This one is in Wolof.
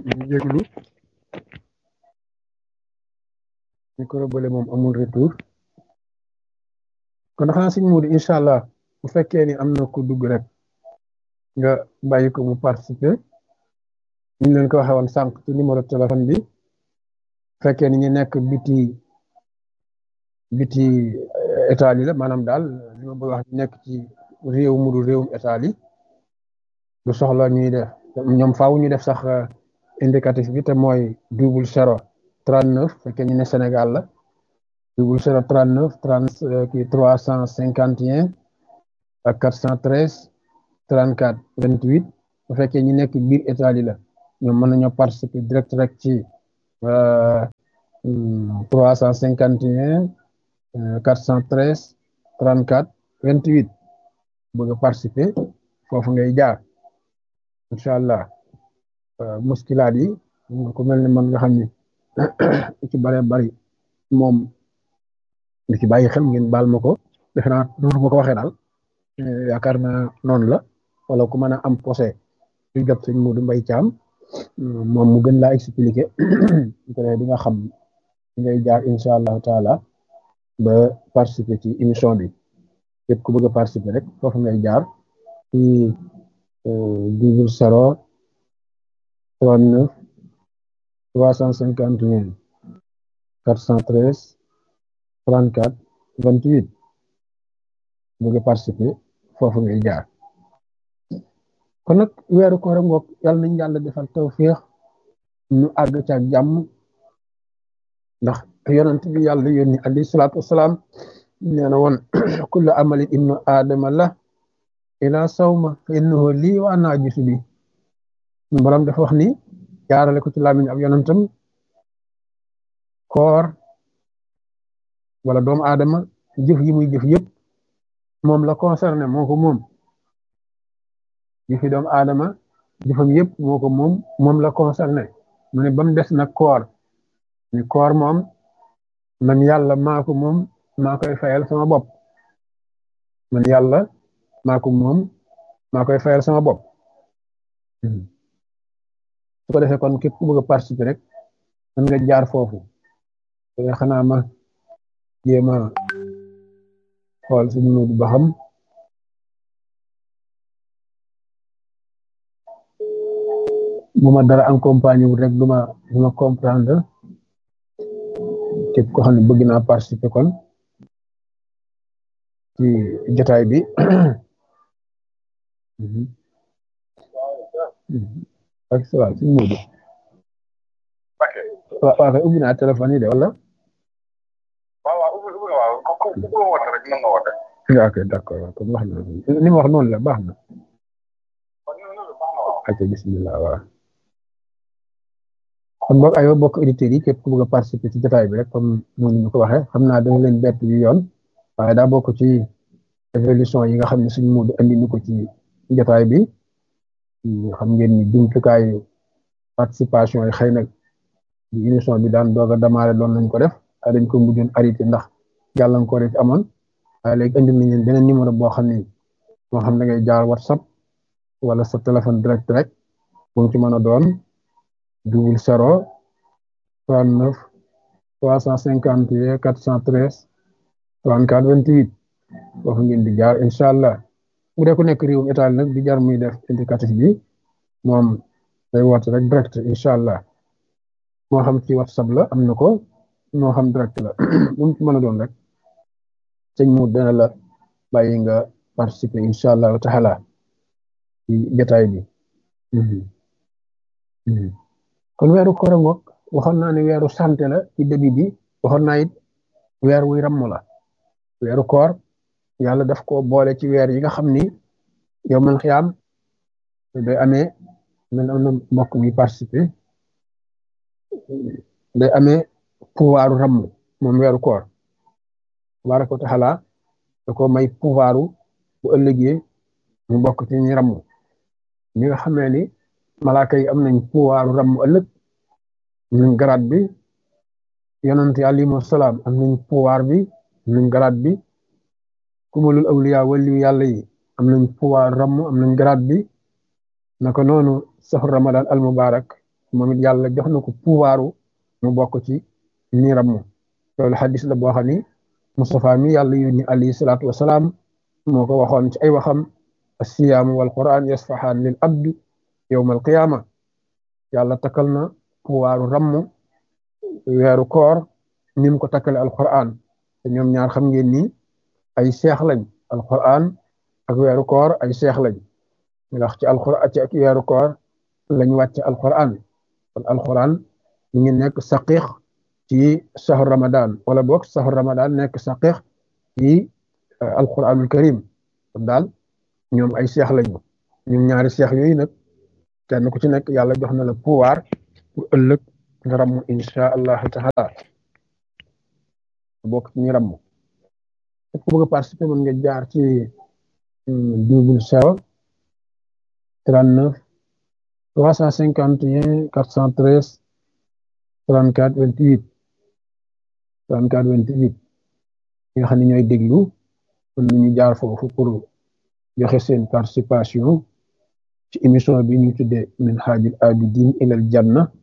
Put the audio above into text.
ñu jéglu micro bële moom amul retour kon xanaa sëñ Modou incha allah bu fekkee ni am na ku dugg rek nga bàyyi ko mu participer ñu leen ko waxee woon sànq ci numéro téléphone bi bu fekkee ni ñu nekk biti biti état yi la maanaam daal li ma bëgg wax ñu nekk ci réew mu dul réewum état yi du soxla ñuy def ñoom faaw ñu def sax indicatif bi te mooy double zéro trente neuf fekkee ñu ne Sénégal la double zéro trente neuf trente kii trois cent cinquante et un ak quatre cent treize trente quatre vingt huit bu fekkee ñu nekk biir état yi la ñoom mën nañoo participer direct rek ci trois cent cinquante et un quatre cent treize trente quatre vingt huit bëgg a participer foofu ngay jaar incha allah muskilaat yi ku mel ne man nga xam ni ci bare bari moom li ci bàyyi xel ngeen baal ma ko defe naa noonu ma ko waxee daal yaakaar naa noonu la wala ku mën a am posé lu jot sëñ Modou Mbaye Thiam moom mu gën laa expliquer di nga xam di ngay jaar incha allahu taala ba participer ci émission bi képp ku bëgg a participer rek foofu ngay jaar ci double zéro trente neuf trois cent cinquante et un quatre cent treize trente quatre vingt huit bëgg a participer foofu ngay jaar kon nag weeru koor ngoog yàlla nañ yàlla defal tawféex ñu àgg ca ak jàmm ndax yonent bi yàlla yónni alayhi salaatu wasalaam nee na woon kullu amali ibnu aadama la ila sawma fa innahu lii wa ana ajisu bi borom dafa wax ni jaarale ko ci làmmiñ ab yonentam koor wala doomu aadama jëf yi muy jëf yëpp moom la concerné moo ko moom jëfi doomu aadama jëfam yëpp moo ko moom moom la concerné mu ne ba mu des nag koor ni koor moom man yàlla maa ko moom maa koy fayal sama bopp man yàlla maa ko moom maa koy fayal sama bopp su ko defee kon képp ku bëgg a participer rek mën nga jaar foofu te xanaa ma jéem a xool suñu Modou ba xam bu ma dara accompagné wul rek du ma du ma comprendre képp ko xam ne bëgg naa participer kon ci jotaay bi ak sa waaw suñu Modou waaw waaw kay ubbi naa téléphone yi de wala ok d'accord waaw kon wax na ni ma wax noonu la baax na ok bismillah waaw kon boog aywa bokk auditeurs yi képp ku bëgg a participer ci jotaay bi rek comme noonu ñu ko waxee xam naa dañu leen bett yu yoon waaye daa bokk ci évolution yi nga xam ne suñu Modou andi ñu ko ci jotaay bi xam ngeen ni jumtukaayu participation yi xëy na di émission bi daan doog a démarré doon nañ ko def waaye dañ ko mujjoon arrêté ndax gàllankoor yi ci amoon waaye léegi indi nañ leen beneen numéro boo xam ne moo xam da ngay jaar whatsapp wala sa téléphone direct rek bu mu ci mën a doon double zéro trente neuf trois cent cinquante et quatre cent treize trente quatre vingt huit foofu ngeen di jaar incha allah bu dee ku nekk réewum état nag di jar muy def indicatif bi moom day woote rek direct incha allah moo xam ci whatsapp la am na ko moo xam direct la bu mu ci mën a doon rek sëñ mu dana la bàyyi nga participer incha allah taala ci jotaay bi kon weeru koor ngoog waxoon naa ne weeru santé la ci début bi waxoon naa it weer wuy ramm la weeru koor yàlla daf ko boole ci weer yi nga xam ni yow man xiyaam day amee man am na mbokk muy participer day amee pouvoiru ramm moom weeru koor tabaraka wa taala da ko may pouvoiru bu ëllëgee mu bokk ci ñi ramm ñi nga xamee ni malaaka yi am nañ pouvoiru ramm ëllëg am nañ garaat bi yonent yi alayhimu salaam am nañ pouvoir bi am nañ garaat bi kumalul awliya waliyu yàlla yi am nañ pouvoir ramm am nañ garaat bi naka noonu saxu ramadan al mubarak moom it yàlla jox na ko pouvoiru mu bokk ci ñi ramm loolu xadis la boo xam ni Moustapha mi yàlla yónni alayhi salaatu wasalaam moo ko waxoon ci ay waxam assiyaamu wal quran yasfahaan lil abdi yowma al qiyaama yàlla takkal na pouvoiru ramm weeru koor ni mu ko takkale alquran te ñoom ñaar xam ngeen ni ay seex lañ alquran ak weeru koor ay seex lañ ndax ci alquran ci ak weeru koor lañ wàcc alquran kon alquran ñu ngi nekk saqiix ci sahur ramadan wala boog sahur ramadan nekk saqiix ci alquranul karim kon daal ñoom ay seex lañu ñoom ñaari seex yooyu nag kenn ku ci nekk yàlla jox na la pouvoir pour ëllëg nga ramm insha allahu taala bokk ci ñu ramm ku bëgg a participer mën nga jaar ci double zéro trente neuf trois cent cinquante et un quatre cent treize trente quatre vingt huit trente quatre vingt huit ñi nga xam ne ñooy déglu mën nañu jaar foofu pour joxe seen participation ci émission bi ñu tuddee min haajil abidin ilal janna